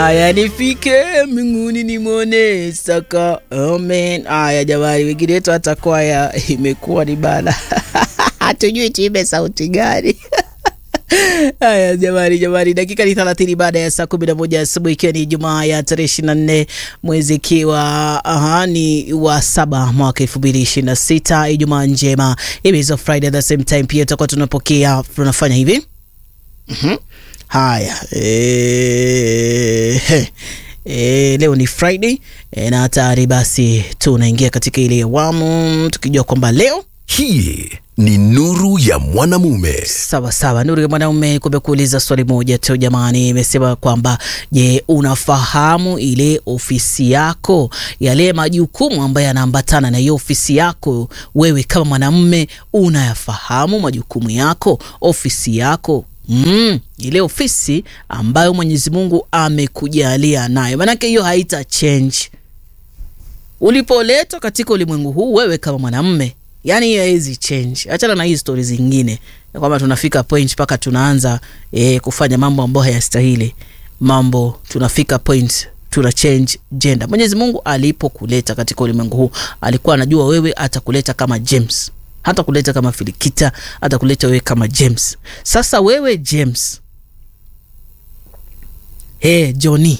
Aya, nifike mbinguni nimwone Saka. Amen. Aya jamani, wengine wetu hata kwaya imekuwa ni bana hatujui tuimbe sauti gani. Haya jamani, jamani, dakika ni thelathini baada ya saa kumi na moja asubuhi ikiwa ni Jumaa ya tarehe ishirini na nne mwezi ikiwa aha, ni wa saba mwaka elfu mbili ishirini na sita Ijumaa njema, Ibizo Friday at the same time. Pia tutakuwa tunapokea tunafanya hivi Mhm. Haya e, e, leo ni Friday e, na tayari basi tunaingia katika ile awamu tukijua kwamba leo Hii ni nuru ya mwanamume. Sawa sawa, Nuru ya Mwanaume, kumekuuliza swali moja tu jamani. Imesema kwamba je, unafahamu ile ofisi yako, yale majukumu ambayo yanaambatana na hiyo ofisi yako? Wewe kama mwanamume unayafahamu majukumu yako, ofisi yako? Mm, ile ofisi ambayo Mwenyezi Mungu amekujalia nayo, maanake hiyo haita change ulipoletwa katika ulimwengu huu wewe kama mwanamme yani hiyo haiwezi change achana na hii stori zingine ya kwamba tunafika point mpaka tunaanza e, kufanya mambo ambayo hayastahili mambo tunafika point tuna change gender mwenyezi mungu alipokuleta katika ulimwengu huu alikuwa anajua wewe atakuleta kama james hata kuleta kama filikita hata kuleta wewe kama james sasa wewe james hey, johnny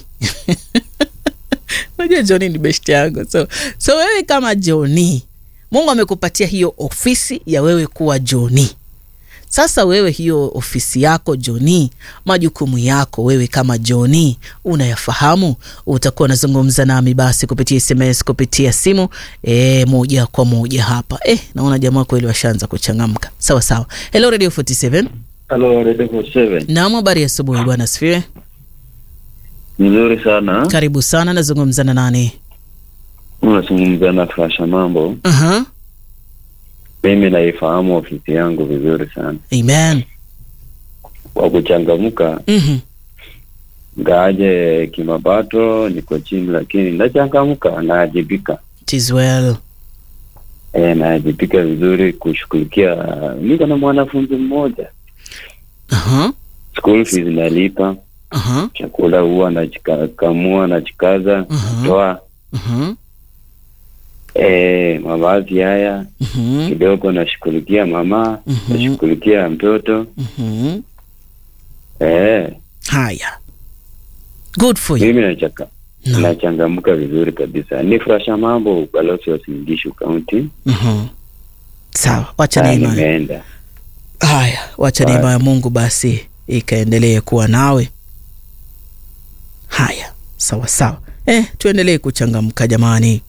unajua Johnny ni best yangu so, so wewe kama Johnny Mungu amekupatia hiyo ofisi ya wewe kuwa Johnny. Sasa wewe hiyo ofisi yako Johnny, majukumu yako wewe kama Johnny unayafahamu? Utakuwa unazungumza nami basi kupitia SMS, kupitia simu e, moja kwa moja hapa. Eh, naona jamaa kweli washaanza kuchangamka. Sawa sawa. Hello Radio 47. Halo, Radio 47. Naam, habari ya asubuhi bwana asifiwe. Nzuri sana. Karibu sana, nazungumza na nani? Unazungumza na Fasha Mambo. Aha. Mimi naifahamu ofisi yangu vizuri sana. Amen. Kwa kuchangamka, Mhm. ngaaje kimapato niko chini, lakini nachangamka, naajibika. It is well. E, naajibika vizuri kushughulikia. Niko na mwanafunzi mmoja, Aha. school fees nalipa, Aha. chakula huwa nachikamua, nachikaza, Mhm. toa Mhm. e, mavazi haya Mhm. kidogo nashughulikia mama, Mhm. nashughulikia mtoto Mhm. e, Haya. Good for you. mimi nachaka No. nachangamka vizuri kabisa. Ni Furasha Mambo, balozi wa Singishu County. Mhm. Sawa, wacha Haya, neema. nimeenda Haya, wacha Haya. neema ya Mungu basi ikaendelee kuwa nawe. Haya, sawa sawa. Eh, tuendelee kuchangamka jamani.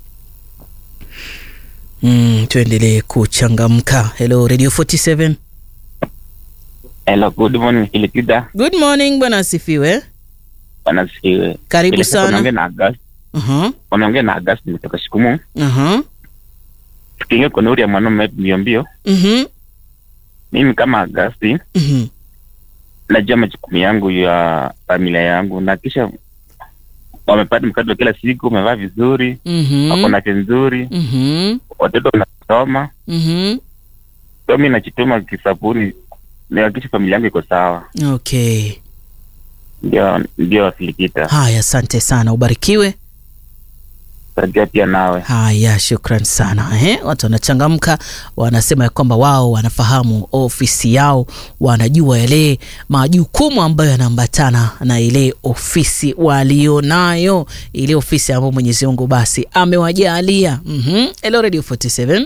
Mm, tuendelee kuchangamka. Hello Radio 47. Hello, good morning Ilikida. Good morning bwana asifiwe. Bwana sifiwe. Karibu Ile siku sana. Unaongea na August. Aha. Unaongea na August kutoka Shikumu. Aha. Tukiingia kwa nuru ya mwanaume mbio mbio. Mhm. Mimi kama August Mhm. najua majukumu yangu ya familia yangu na kisha wamepata mkate wa kila siku, wamevaa vizuri, Mhm. wako na afya nzuri, Mhm. watoto wanasoma. Mhm. So mimi najituma kisabuni nihakikishe familia yangu iko sawa. Okay. Ndio ndio Filikita. Haya, asante sana, ubarikiwe. Sajia pia nawe. Haya, shukran sana. Ehe, watu wanachangamka, wanasema ya kwamba wao wanafahamu ofisi yao, wanajua yale majukumu ambayo yanaambatana na ile ofisi walionayo, ile ofisi ambayo Mwenyezi Mungu basi amewajalia. Mhm. Hello Radio 47.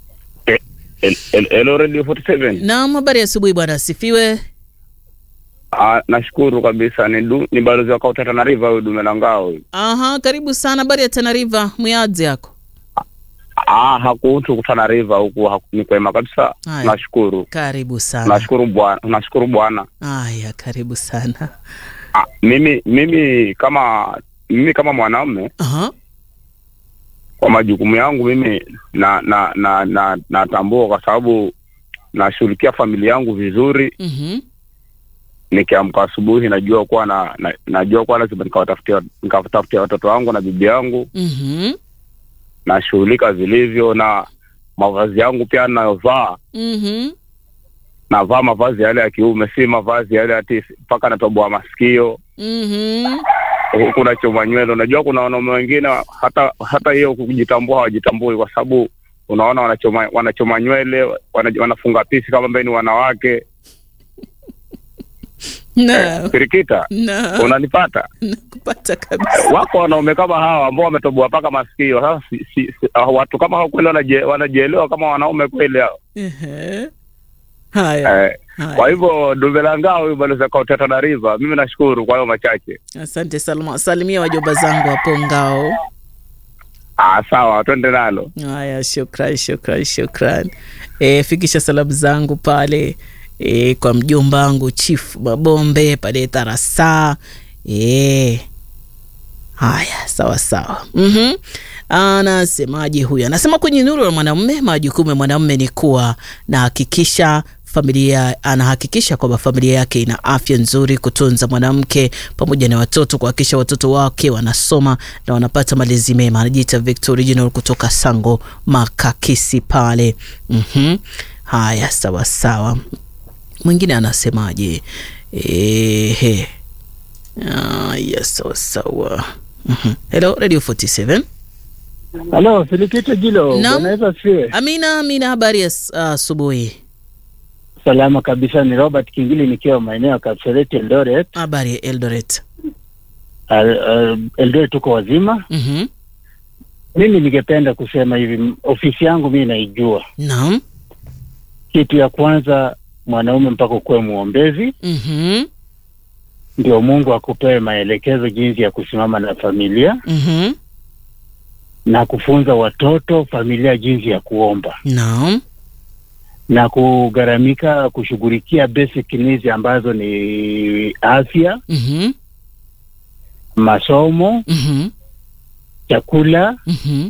Hello Radio 47. Naam, habari ya asubuhi bwana, asifiwe. Ah, nashukuru kabisa ni, du, ni balozi wa Kauta Tana River huyu dume la ngao huyu. Aha, karibu sana. Habari ya Tana River, mwiadzi yako? Ah, hakuhusu Tana River huku haku- ni kwema kabisa. Haya. Nashukuru. Karibu sana. Nashukuru bwana, nashukuru bwana. Haya, karibu sana. Ah, mimi mimi kama mimi kama mwanaume Aha. kwa majukumu yangu mimi na na na na natambua kwa sababu nashughulikia familia yangu vizuri. Mhm. Nikiamka asubuhi najua kuwa na, na najua kuwa lazima nikawatafutia nikawatafutia watoto wangu na bibi yangu, Mhm. nashughulika vilivyo na mavazi yangu pia ninayovaa Mhm. navaa mavazi yale ya kiume, si mavazi yale ati mpaka natoboa masikio. Mhm. huku unachoma nywele. Unajua kuna wanaume wengine hata hata hiyo kujitambua hawajitambui, kwa sababu unaona wanachoma wanachoma nywele wana, wanafunga pisi kama ambaye ni wanawake. na Kirikita, na unanipata? nakupata kabisa Wako wanaume kama hawa ambao wametoboa mpaka masikio. Sasa si, si, si, ah, watu kama hao kweli wanaje- wanajielewa kama wanaume kweli hao Ehe. haya eh. Kwa hivyo dume la ngao huyu balozi akauteta Tana River, mimi nashukuru kwa hayo machache. asante salma salimia wajomba zangu hapo ngao Ah, sawa, twende nalo. haya shukran shukran shukran e, fikisha salamu zangu pale e, kwa mjomba wangu chief mabombe pale tarasa e, haya sawa sawa mm-hmm. anasemaje huyu anasema kwenye nuru ya mwanamume majukumu ya mwanamume ni kuwa na hakikisha familia anahakikisha kwamba familia yake ina afya nzuri kutunza mwanamke pamoja na watoto kuhakikisha watoto wake wanasoma na wanapata malezi mema anajiita victor original kutoka sango makakisi pale mm-hmm. haya sawa sawa mwingine anasemaje ehe Ah, yes, sawa sawa Mhm. hello radio 47 Halo, Filikito Jilo, Naam. unaweza siwe amina amina habari ya s- asubuhi salama kabisa. Ni Robert Kingili nikiwa maeneo ya Kapseret Eldoret. habari ya eldoret Al- al- Eldoret tuko wazima. Mhm. Mimi ningependa kusema hivi, m- ofisi yangu mimi naijua. naam Kitu ya kwanza, mwanaume mpaka ukuwe mwombezi, Mhm. ndio Mungu akupewe maelekezo jinsi ya kusimama na familia Mhm. na kufunza watoto familia jinsi ya kuomba naam na kugharamika kushughulikia basic needs ambazo ni afya, Mhm. masomo, Mhm. chakula, Mhm.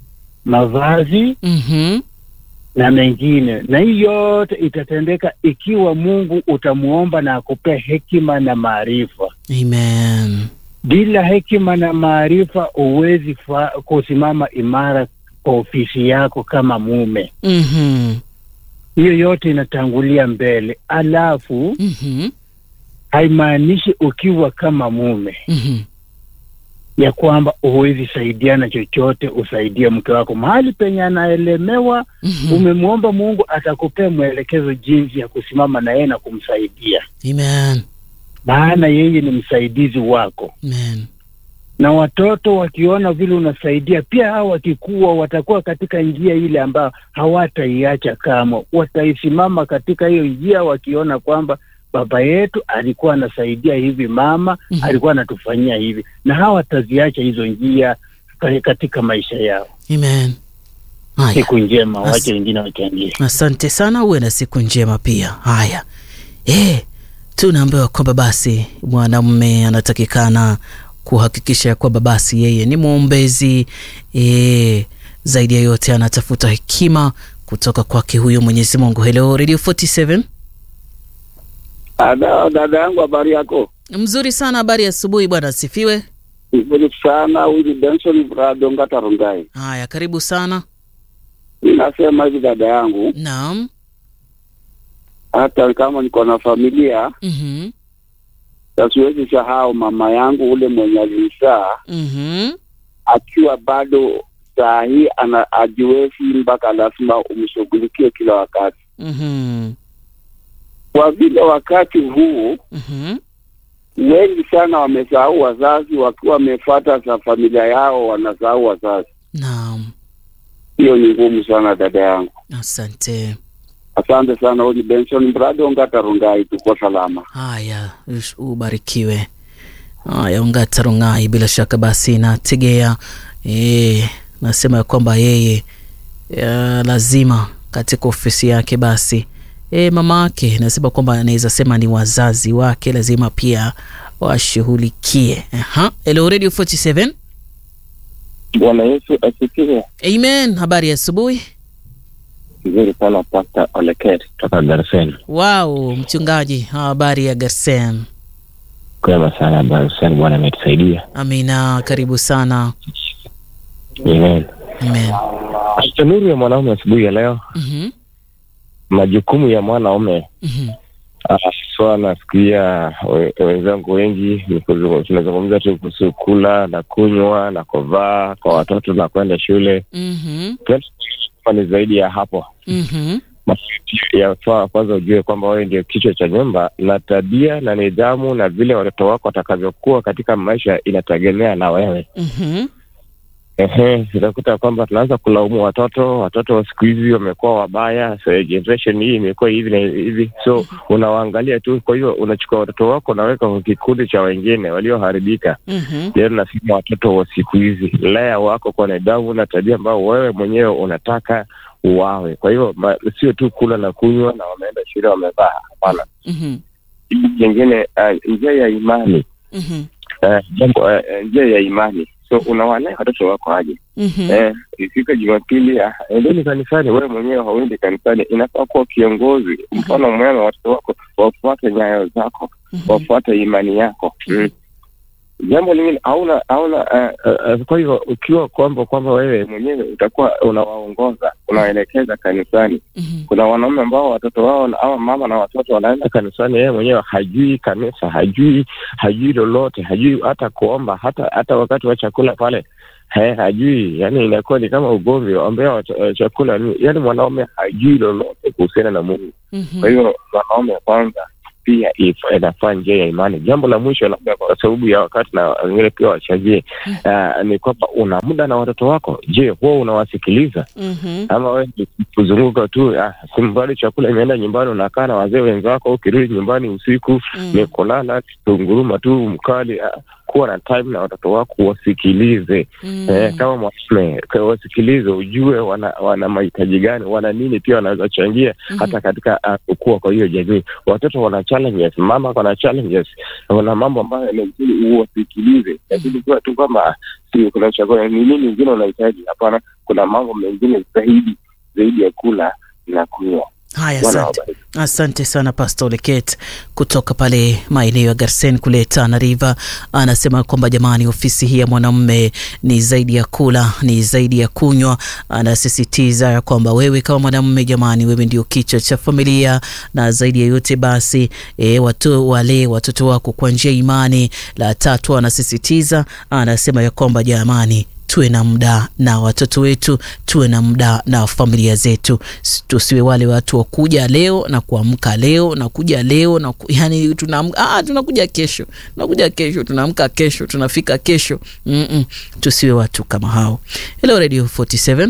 mavazi Mhm. na mengine, na hii yote itatendeka ikiwa Mungu utamuomba na akupea hekima na maarifa. amen Bila hekima na maarifa huwezi fa- kusimama imara kwa ofisi yako kama mume. Mhm. Hiyo yote inatangulia mbele, alafu Mhm. haimaanishi ukiwa kama mume Mhm. ya kwamba huwezi saidiana chochote, usaidie mke wako mahali penye anaelemewa. Mhm. Umemwomba Mungu atakupea mwelekezo jinsi ya kusimama na yeye na kumsaidia, amen maana yeye ni msaidizi wako. amen Na watoto wakiona vile unasaidia, pia hao wakikuwa watakuwa katika njia ile ambayo hawataiacha kamwe, wataisimama katika hiyo njia, wakiona kwamba baba yetu alikuwa anasaidia hivi, mama Mhm. alikuwa anatufanyia hivi, na hawataziacha hizo njia ka- katika maisha yao. amen haya Siku njema, As- wache wengine wachangie. asante sana uwe na siku njema pia haya e, tunaambiwa kwamba basi mwanamume anatakikana kuhakikisha ya kwamba basi yeye ni mwombezi e, zaidi ya yote anatafuta hekima kutoka kwake huyo mwenyezi mungu hello radio 47 Ada, dada yangu, habari yako? mzuri sana habari ya asubuhi bwana asifiwe Nzuri sana. Huyu ni Benson Brado Ngata Rongai. haya karibu sana Ninasema hivi dada yangu, naam hata kama niko na familia mhm na siwezi sahau mama yangu ule mwenye alinizaa mhm akiwa bado saa hii ana ajiwezi, mpaka lazima umshughulikie kila wakati, mhm kwa vile wakati huu mhm wengi sana wamesahau wazazi, wakiwa wamefuata za familia yao wanasahau wazazi. naam Hiyo ni ngumu sana dada yangu. asante Asante sana. Huyu ni Benson Brado Ngata Rongai, tuko salama. haya ush- ubarikiwe haya ungata rungai bila shaka basi nategea e, nasema ya kwamba yeye ya, lazima katika ofisi yake basi e, mama yake nasema kwamba anaweza sema ni wazazi wake lazima pia washughulikie Aha. hello radio 47 Bwana Yesu asifiwe. amen habari ya asubuhi Vizuri sana Pastor Oleket kutoka Garsen. wow mchungaji habari ya garsen Kwema sana Garsen, Bwana ametusaidia. amina karibu sana Amen. amen Pastor Nuru ya mwanaume asubuhi ya leo, Mhm, majukumu ya mwanaume mhm, uh, haswa nasikia we- wenzangu wengi ni kuzungu- tunazungumza tu kuhusu kula na kunywa na kuvaa kwa watoto na kwenda shule Mhm. kama ni zaidi ya hapo Mhm. yafaa kwanza ujue kwamba wewe ndio kichwa cha nyumba na tabia na nidhamu na vile watoto wako watakavyokuwa katika maisha inategemea na wewe Mhm. Ehe, unakuta kwamba tunaanza kulaumu watoto. Watoto wa siku hizi wamekuwa wabaya, so generation hii imekuwa hivi na hivi, so unawaangalia tu. Kwa hiyo unachukua watoto wako unaweka kwa kikundi cha wengine walioharibika. Mhm. Leo nasema watoto wa siku hizi, lea wako kwa nidhamu na tabia ambayo wewe mwenyewe unataka uwawe. Kwa hiyo ma- sio tu kula na kunywa na wameenda shule wamevaa, hapana. Mhm. Kitu kingine, uh, njia ya imani Mhm. uh, jambo uh, njia ya imani, so unawalea watoto wako aje? Mhm. Eh, ifika Jumapili, ah, endeni kanisani. Wewe mwenyewe hauendi kanisani, inafaa kuwa kiongozi, mfano mwema. Watoto wako wafuate nyayo zako, wafuate imani yako. Mm. Jambo lingine hauna hauna uh, uh, uh, kwa hivyo ukiwa kwamba kwamba wewe mwenyewe utakuwa unawaongoza unawaelekeza kanisani. Mhm. Kuna wanaume ambao watoto wao na- ama mama na watoto wanaenda kanisani, yeye mwenyewe hajui kanisa, hajui hajui lolote, hajui hata kuomba, hata hata wakati wa chakula pale He, hajui yani, inakuwa ni kama ugomvi ambao wa cha- chakula ni yani, mwanaume hajui lolote kuhusiana na Mungu. Mhm. Kwa hiyo mwanaume kwanza pia if- inafaa njia ya imani. Jambo la mwisho, labda kwa sababu ya wakati na wengine pia wachangie, uh, ni kwamba una muda na watoto wako. Je, huwa unawasikiliza Mhm. ama wewe ni kuzunguka tu? Ah, simbali chakula imeenda nyumbani, unakaa na wazee wenzako, ukirudi nyumbani usiku Mm. ni kulala tunguruma tu mkali. Ah, kuwa na time na watoto wako, wasikilize Mm. Eh, kama mwanamume ka- wasikilize, ujue wana wana mahitaji gani, wana nini, pia wanaweza changia Mhm. hata katika uh, kukua kwa hiyo jamii. Watoto wana challenges, mama wana challenges, wana mambo ambayo inabidi uwasikilize, lakini kuwa tu kwamba ah, si kuna chakula ni nini ingine unahitaji. Hapana, kuna mambo mengine zaidi zaidi ya kula na kunywa. Haya, Bwana asante. wabariki. Asante sana Pastor Leket kutoka pale maeneo ya Garsen kule Tana River. Anasema kwamba jamani, ofisi hii ya mwanamume ni zaidi ya kula, ni zaidi ya kunywa. Anasisitiza ya kwamba wewe kama mwanamume, jamani, wewe ndio kichwa cha familia, na zaidi ya yote basi e, watu wale watoto wako kwa njia ya imani. La tatu anasisitiza, anasema ya kwamba jamani tuwe na muda na watoto wetu, tuwe na muda na familia zetu, S- tusiwe wale watu wa kuja leo na kuamka leo na kuja leo na ku, yani tunaamka ah, tunakuja kesho, tunakuja kesho, tunaamka kesho, tunafika kesho. Mm-mm. Tusiwe watu kama hao. Hello Radio 47.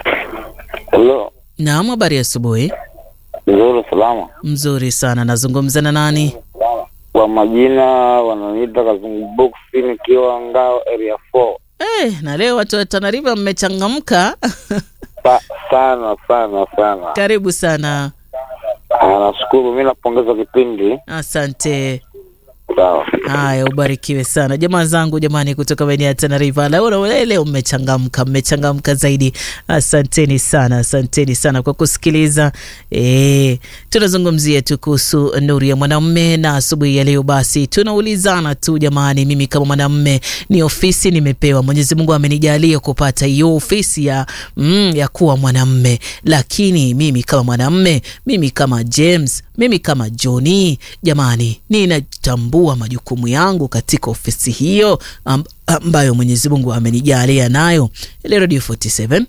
Halo, Naam, habari ya asubuhi. nzuri salama. Mzuri sana. Nazungumza na nani? Kwa majina wananiita Kazungu Box nikiwa Ngao area 4. Eh, na leo watu wa Tana River mmechangamka. Sa, sana sana sana. Karibu sana. Ah, Nashukuru, mi napongeza kipindi. Asante. Sawa. Haya, ubarikiwe sana jamaa zangu, jamani, kutoka maeneo ya Tana River. Leo leo- leo mmechangamka, mmechangamka zaidi. Asanteni sana, asanteni sana kwa kusikiliza. E, tunazungumzia tu kuhusu nuru ya mwanamume, na asubuhi ya leo basi tunaulizana tu jamani, mimi kama mwanamume ni ofisi nimepewa, Mwenyezi Mungu amenijalia kupata hiyo ofisi ya, mm, ya kuwa mwanamume, lakini mimi kama mwanamume, mimi kama James, mimi kama Johnny, jamani, ninatambua majukumu yangu katika ofisi hiyo amb- ambayo Mwenyezi Mungu amenijalia nayo. Ile Radio 47.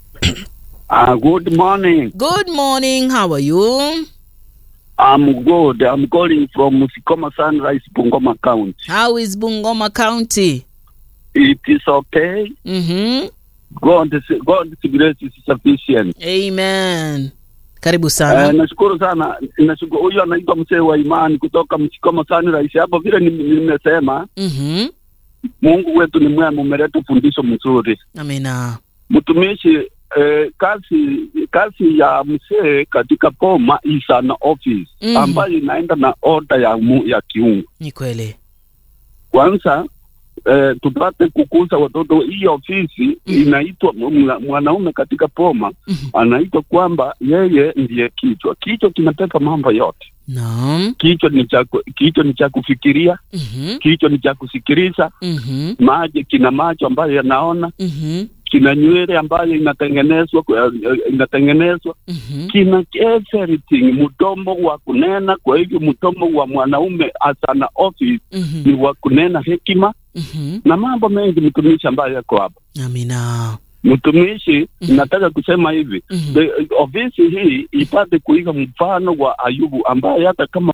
Uh, good morning. Good morning, how are you? I'm good. I'm calling from Musikoma Sunrise, Bungoma County. How is Bungoma County? It is okay. Mhm. God, God's grace is sufficient. Amen. Karibu Uh, sana. nashukuru sana. Nashukuru. Huyu anaitwa mzee wa imani kutoka Msikoma Sunrise. Hapo vile nim- nimesema, Mhm. Mungu wetu ni mwema, umeleta fundisho mzuri. Amina. Mtumishi eh, kazi kazi ya mzee katika poma is an office Mhm. ambayo inaenda na oda ya, mu, ya kiungu. Ni kweli. Kwanza eh, tupate kukuza watoto. Hii ofisi Mhm. inaitwa mwa- mwanaume katika poma Mhm. anaitwa kwamba yeye ndiye kichwa. Kichwa kinateka mambo yote. Naam. Kichwa ni cha ku- kichwa ni cha kufikiria, Mhm. kichwa ni cha kusikiliza, Mhm. maji kina macho ambayo yanaona, Mhm. kina nywele ambayo inatengenezwa kwa- inatengenezwa Mhm. kina everything, mdomo wa kunena. Kwa hivyo mdomo wa mwanaume as an office Mhm. ni wa kunena hekima Mhm. na mambo mengi, mtumishi ambayo yako hapa. Amina. Mtumishi, Mhm. nataka kusema hivi Mhm. the, ofisi hii ipate kuiga mfano wa Ayubu ambaye hata kama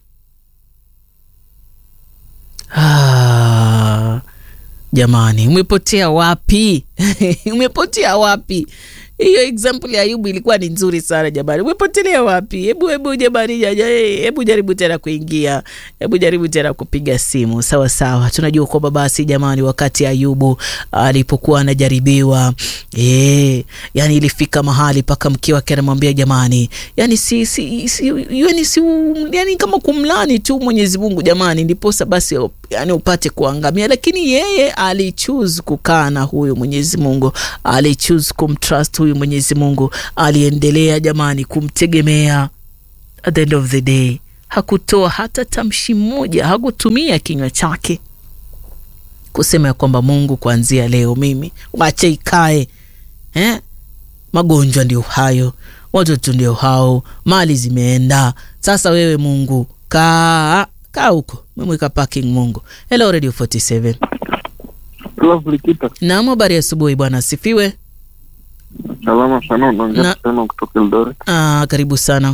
Ah, jamani, umepotea wapi? umepotea wapi? Hiyo example ya Ayubu ilikuwa ni nzuri sana jamani, umepotelea wapi? Hebu hebu jamani, jaja, eh, hebu jaribu tena kuingia, hebu jaribu tena kupiga simu. Sawa sawa, tunajua kwamba basi jamani, wakati Ayubu alipokuwa anajaribiwa eh, yani ilifika mahali mpaka mke wake anamwambia jamani, yani si si, si yani si yani kama kumlani tu Mwenyezi Mungu jamani, ndiposa basi yani upate kuangamia, lakini yeye alichoose kukaa na huyu Mwenyezi Mungu, alichoose kumtrust huyu Mwenyezi Mungu, aliendelea jamani kumtegemea. At the end of the day hakutoa hata tamshi moja, hakutumia kinywa chake kusema ya kwamba Mungu, kuanzia leo mimi wache ikae eh? Magonjwa ndio hayo, watoto ndio hao, mali zimeenda. Sasa wewe Mungu kaa kaa huko, memweka parking Mungu. Hello Radio 47. Lovely kita. Naam, habari ya asubuhi bwana, asifiwe. Salama sana, Na- unaongea tena kutoka Eldoret. Ah, karibu sana.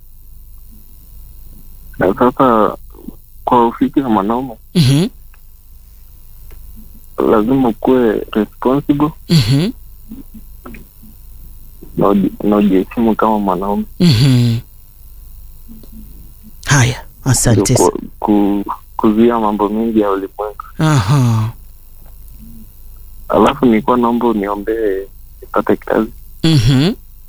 Na sasa kwa ofisi ya mwanaume Mhm, lazima ukuwe responsible mhm, na uji- na ujiheshimu kama mwanaume. mhm. Haya, asante. Ndio ku, ku, kuzuia mambo mengi ya ulimwengu. Aha. Alafu nilikuwa naomba uniombee nipate kazi Mhm.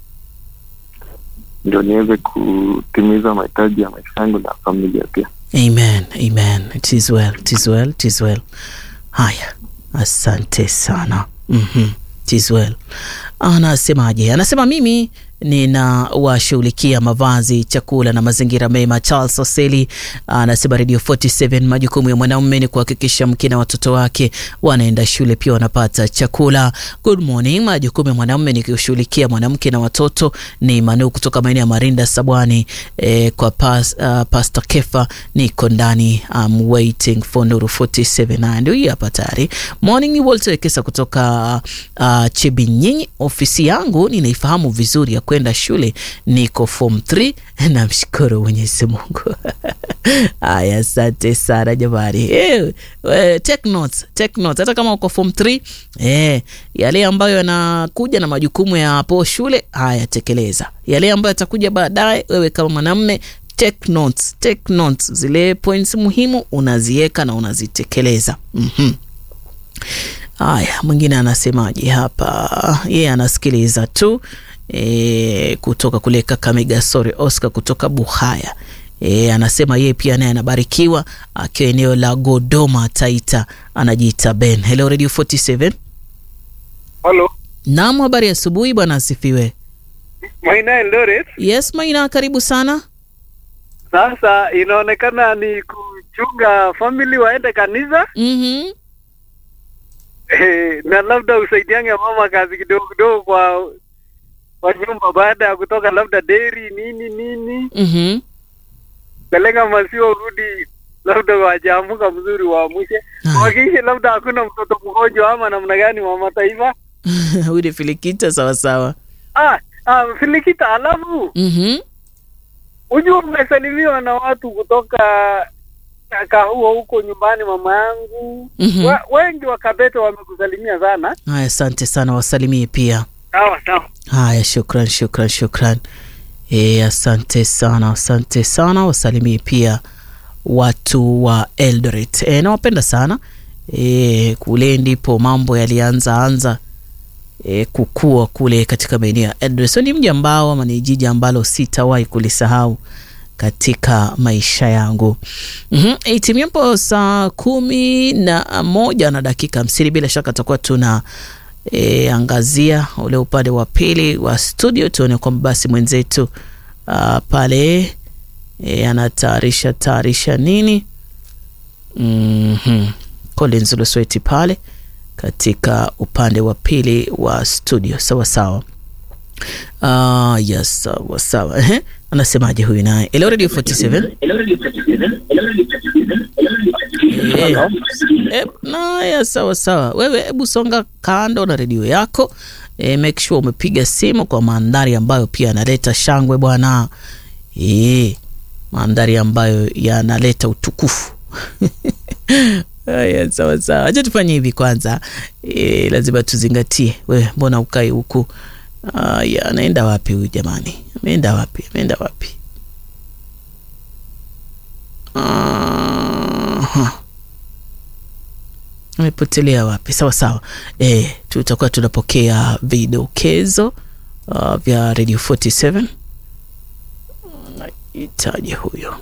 ndio niweze kutimiza mahitaji ya maisha yangu na familia pia. Amen, amen. It is well, it is well, it is well. Haya, asante sana. Mhm. It is well. Anasemaje? Anasema mimi ninawashughulikia mavazi, chakula na mazingira mema. Charles Oseli anasema Radio 47, majukumu ya mwanaume ni kuhakikisha mke na watoto wake wanaenda shule, pia wanapata chakula. Good morning. Majukumu ya mwanaume ni kushughulikia mwanamke na watoto. Ni Manu kutoka maeneo ya Marinda Sabwani. Eh, kwa pas, uh, Pastor Kefa niko ndani. I'm waiting for Nuru 47 na ndio hii hapa tayari. Morning ni Walter Wekesa kutoka uh, Chebinyinyi. Ofisi yangu ninaifahamu vizuri ya kwenda shule, niko form 3 namshukuru Mwenyezi Mungu. Aya, asante sana jamani. Eh, eh, take notes, take notes. Hata kama uko form 3 eh, yale ambayo yanakuja na majukumu ya hapo shule, haya tekeleza. Yale ambayo yatakuja baadaye, wewe kama mwanamume take notes, take notes. Zile points muhimu unaziweka na unazitekeleza. Mhm. Haya, mwingine anasemaje hapa? Yeye anasikiliza tu e, kutoka kule Kakamega. Sorry, Oscar kutoka Buhaya. E, anasema yeye pia naye anabarikiwa akiwa eneo la Godoma Taita, anajiita Ben. Hello Radio 47. Halo, Naam, habari ya asubuhi bwana, asifiwe. Maina Eldoret. Yes, Maina, karibu sana. Sasa inaonekana ni kuchunga family waende kanisa Mhm. eh, na labda usaidiange mama kazi kidogo kidogo kwa kwa nyumba, baada ya kutoka labda deri nini nini, Mhm. peleka maziwa, urudi labda wajamuka mzuri, waamushe wakishe, labda hakuna mtoto mgonjwa ama namna gani, mama taifa. Huyu ni Filikita, sawa sawa. Ah, ah, Filikita, alafu Mhm. Ujua umesalimiwa na watu kutoka Kahuo huko nyumbani, mama yangu Mhm. Wa- wengi wa Kabete wamekusalimia sana. Haya, asante sana, wasalimie pia. Sawa sawa. Haya, shukran, shukran, shukran. E, asante sana, asante sana, wasalimie pia watu wa Eldoret. E, nawapenda sana e, kule ndipo mambo yalianza anza e, kukua kule katika maeneo ya Eldoret. So ni mji ambao ama ni jiji ambalo sitawahi kulisahau katika maisha yangu. mm-hmm. Itimiapo saa kumi na moja na dakika hamsini bila shaka tutakuwa tuna e, angazia ule upande wa pili wa studio, tuone kwamba basi mwenzetu uh, pale e, anatayarisha tayarisha nini mm-hmm. Collins Lusweti pale katika upande wa pili wa studio. Sawa sawa. Uh, yes, sawa sawa. Ehe, anasemaje huyu naye? Hello Radio 47. Eh, eh, naya sawa sawa. Wewe hebu songa kando na redio yako eh, make sure umepiga simu kwa mandhari ambayo pia yanaleta shangwe bwana. Eh, mandhari ambayo yanaleta utukufu. Haya, sawa sawa, acha tufanye hivi kwanza. E, lazima tuzingatie. We mbona ukai huku? Aya, anaenda wapi huyu jamani? Ameenda wapi? Ameenda wapi? Aha. Amepotelea wapi? Sawa sawa. E, tutakuwa tunapokea vidokezo uh, vya Radio 47. Nahitaji huyo.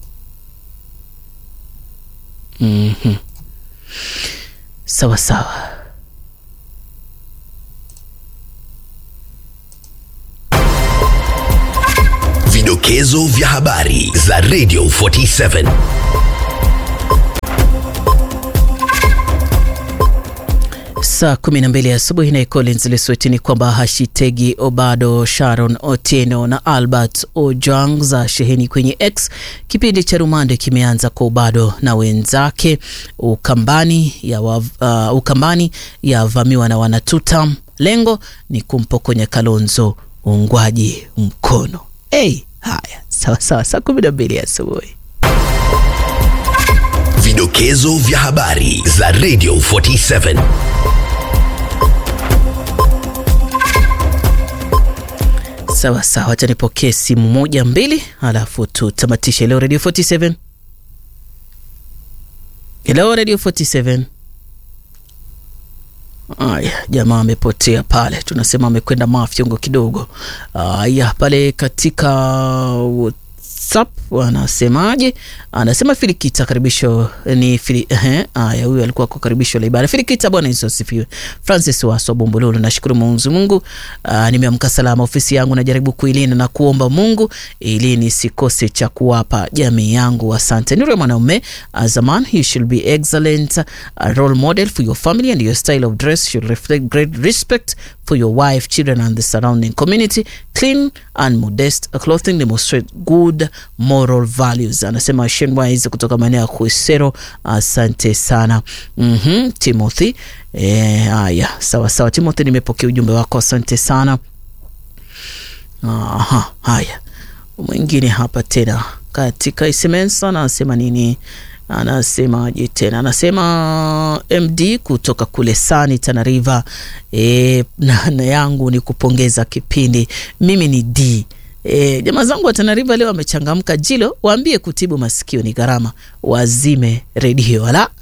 Mhm. Sawa sawa. Vidokezo vya habari za Radio 47. Saa 12 asubuhi na Collins Lesweti ni kwamba hashitegi Obado, Sharon Otieno na Albert Ojwang za sheheni kwenye X. Kipindi cha rumande kimeanza kwa Obado na wenzake. Ukambani ya wa, uh, Ukambani yavamiwa na wanatutam. Lengo ni kumpokonya Kalonzo uungwaji mkono. Hey, haya sawa sawa, saa 12 asubuhi. Vidokezo vya habari za Radio 47. Sawa sawa, acha nipokee simu moja mbili, alafu tutamatishe leo. Radio 47, hello Radio 47. Aya, jamaa amepotea pale, tunasema amekwenda mafyongo kidogo. Aya, pale katika WhatsApp anasemaje? Anasema Filikita karibisho ni fili, ehe, aya, huyu alikuwa kwa karibisho la ibada. Filikita, Bwana Yesu asifiwe. Francis Waso Bombololo, nashukuru Mwenyezi Mungu, ah, nimeamka salama. Ofisi yangu najaribu kuilinda na kuomba Mungu ili nisikose cha kuwapa jamii yangu. Asante. Nuru ya mwanaume, as a man you should be excellent a role model for your family and your style of dress should reflect great respect for your wife, children and the surrounding community. Clean and modest clothing demonstrate good moral values. Anasema Shenwise kutoka maeneo ya Kuisero. Asante sana. Mhm, Timothy. Eh, haya, sawa sawa Timothy, nimepokea ujumbe wako, asante sana. Aha, haya. Mwingine hapa tena katika SMS anasema nini? Anasemaje tena? Anasema MD kutoka kule Sani Tana River. E, na, na yangu ni kupongeza kipindi. Mimi ni D. E, jamaa zangu wa Tana River leo wamechangamka. Jilo, waambie kutibu masikio ni gharama, wazime redio wala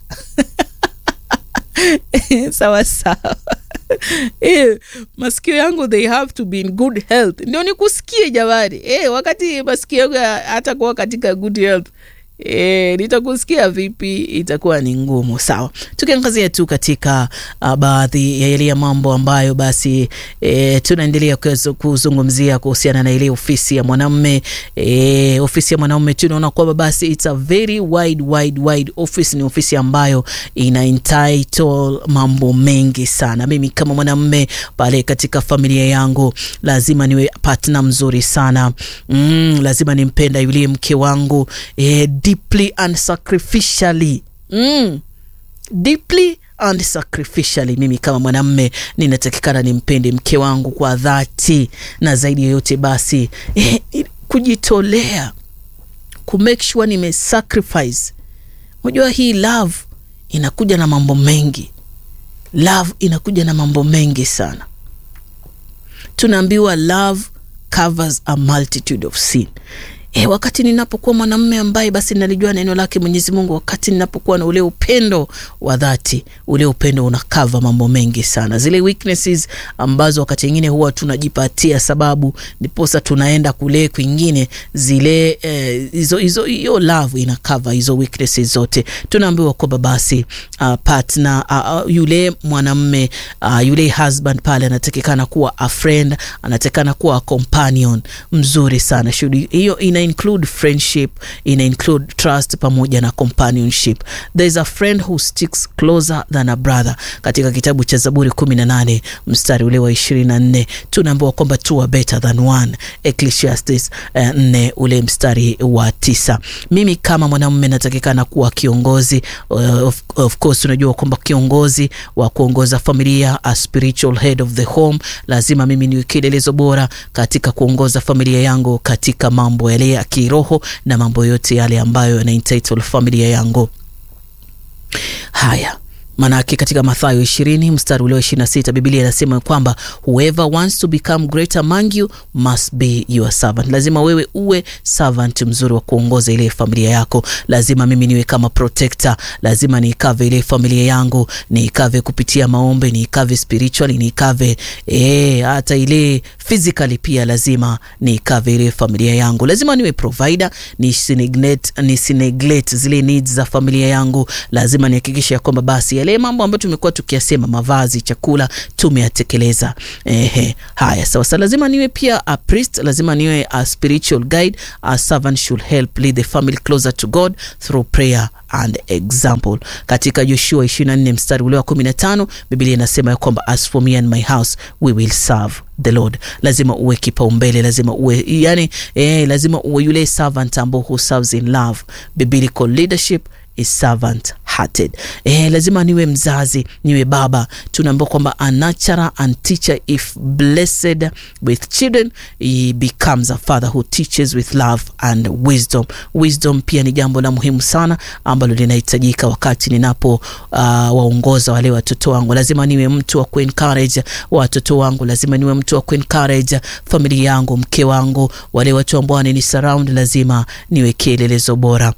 sawa sawa. Eh, masikio yangu they have to be in good health ndio nikusikie jamani. Eh, wakati masikio yangu hatakuwa katika good health E, nitakusikia vipi? Itakuwa ni ngumu. Sawa, tukiangazia tu katika uh, baadhi ya yale ya mambo ambayo basi e, tunaendelea kuzungumzia kuhusiana na ile ofisi ya mwanamume e, ofisi ya mwanamume tunaona kwamba basi it's a very wide, wide, wide office. Ni ofisi ambayo ina entitle mambo mengi sana. Mimi kama mwanamume pale katika familia yangu lazima niwe partner mzuri sana mm, lazima nimpenda yule mke wangu e, deeply and sacrificially mm. deeply and sacrificially. Mimi kama mwanamme ninatakikana nimpende mke wangu kwa dhati, na zaidi ya yote basi eh, kujitolea ku make sure nime sacrifice. Unajua hii love inakuja na mambo mengi, love inakuja na mambo mengi sana. Tunaambiwa love covers a multitude of sin. E, wakati ninapokuwa mwanamume ambaye basi nalijua neno lake Mwenyezi Mungu, wakati ninapokuwa na ule upendo wa dhati, ule upendo unakava mambo mengi sana, zile weaknesses ambazo wakati mwingine huwa tunajipatia sababu ndiposa tunaenda kule kwingine, zile hizo eh, hizo hiyo love inakava hizo weaknesses zote. Tunaambiwa kwamba basi uh, partner uh, uh, yule mwanamume uh, yule husband pale anatakikana kuwa a friend, anatakikana kuwa a companion mzuri sana. Shudi hiyo ina ina include friendship ina include trust pamoja na companionship there is a friend who sticks closer than a brother katika kitabu cha zaburi 18 mstari ule wa 24 tunaambiwa kwamba two are better than one ecclesiastes uh, 4 ule mstari wa tisa mimi kama mwanamume natakikana kuwa kiongozi uh, of, of course unajua kwamba kiongozi wa kuongoza familia a spiritual head of the home lazima mimi niwe kielelezo bora katika kuongoza familia yangu katika mambo yale ya kiroho na mambo yote yale ambayo yana entitle familia yangu haya manake katika mathayo ishirini mstari ule wa ishiri na sita bibilia inasema kwamba whoever wants to become great among you must be your servant lazima wewe uwe servant mzuri wa kuongoza ile familia yako lazima mimi niwe kama protector lazima niikave ile familia yangu niikave kupitia maombe niikave spiritually niikave eh, hata ile physically pia lazima niikave ile familia yangu lazima niwe provider nisineglect nisineglect zile needs za familia yangu lazima nihakikishe ya kwamba basi yale mambo ambayo tumekuwa tukiyasema mavazi chakula tumeyatekeleza ehe haya sawa sa lazima niwe pia a priest lazima niwe a spiritual guide a servant should help lead the family closer to god through prayer and example katika joshua 24 mstari ule wa 15 biblia inasema ya kwamba as for me and my house we will serve the lord lazima uwe kipaumbele lazima uwe yani eh, lazima uwe yule servant ambao who serves in love biblical leadership is servant hearted eh, lazima niwe mzazi niwe baba tunaambiwa kwamba a nurturer and teacher if blessed with children he becomes a father who teaches with love and wisdom wisdom pia ni jambo la muhimu sana ambalo linahitajika wakati ninapo uh, waongoza wale watoto wangu lazima niwe mtu wa kuencourage watoto wangu lazima niwe mtu wa kuencourage familia yangu mke wangu wale watu ambao wanani surround lazima niwe kielelezo bora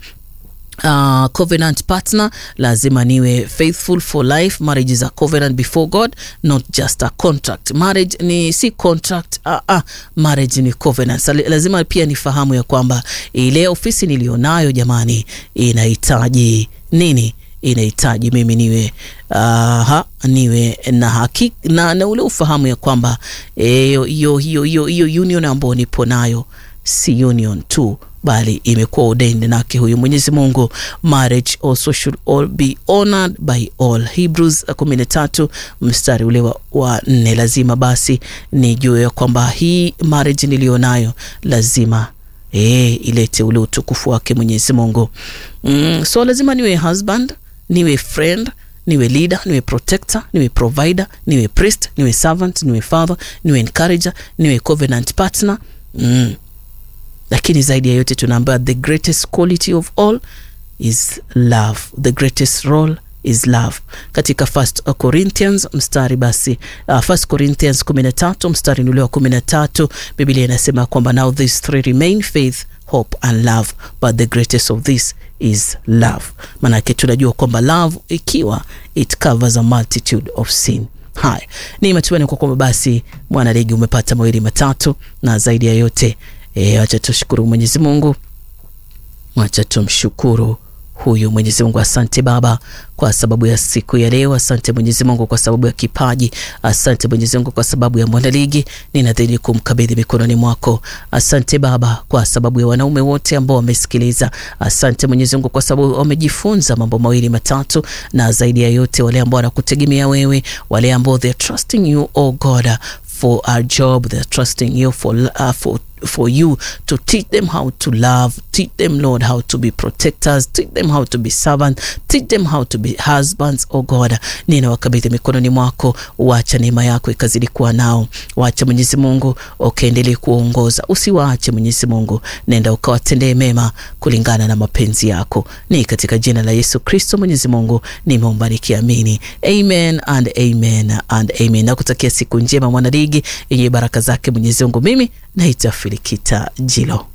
Uh, covenant partner lazima niwe faithful for life marriage is a covenant before god not just a contract marriage ni si contract uh, uh, marriage ni covenant Sa, lazima pia nifahamu ya kwamba ile ofisi nilionayo jamani inahitaji nini inahitaji mimi niwe uh, niwe na haki na, na ule ufahamu ya kwamba hiyo hiyo hiyo hiyo union ambayo nipo nayo si union tu bali imekuwa ordained nake huyu mwenyezi mungu marriage also should all be honored by all hebrews 13 mstari ule wa, wa nne lazima basi nijue ya kwamba hii marriage niliyonayo lazima e, ilete ule utukufu wake mwenyezi mungu mm, so lazima niwe husband niwe friend niwe leader niwe protector niwe provider niwe priest niwe servant niwe father niwe encourager niwe covenant partner mm lakini zaidi ya yote tunaambiwa the greatest quality of all is love the greatest role is love katika first corinthians mstari basi uh, first corinthians 13 mstari ule wa 13 biblia inasema kwamba now these three remain faith hope and love but the greatest of this is love maanake tunajua kwamba love ikiwa it covers a multitude of sin haya ni matumaini kwa kwamba basi mwanaligi umepata mawili matatu na zaidi ya yote E, wacha tushukuru Mwenyezi Mungu, wacha tumshukuru huyu Mwenyezi Mungu. Asante Baba kwa sababu ya siku ya leo. Asante Mwenyezi Mungu kwa sababu ya kipaji. Asante Mwenyezi Mungu kwa sababu ya mwanaligi, ninadhiri kumkabidhi mikononi mwako. Asante Baba kwa sababu ya wanaume wote ambao wamesikiliza. Asante Mwenyezi Mungu kwa sababu wamejifunza mambo mawili matatu, na zaidi ya yote wale ambao wanakutegemea wewe, wale ambao they are trusting you oh God for our job, they are trusting you for, uh, for for you to teach them how to love, teach them, Lord, how to be protectors, teach them how to be servants, teach them how to be husbands, oh God. Ninawakabidhi mikononi mwako, wacha neema yako ikazidi kuwa nao, wacha Mwenyezi Mungu ukaendelee kuongoza, usiwaache Mwenyezi Mungu, nenda ukawatendee mema kulingana na mapenzi yako, ni katika jina la Yesu Kristo Mwenyezi Mungu nimeomba nikiamini, amen and amen and amen. Nakutakia siku njema mwanaligi yenye baraka zake Mwenyezi Mungu. Mimi naitwa Filikita Jilo.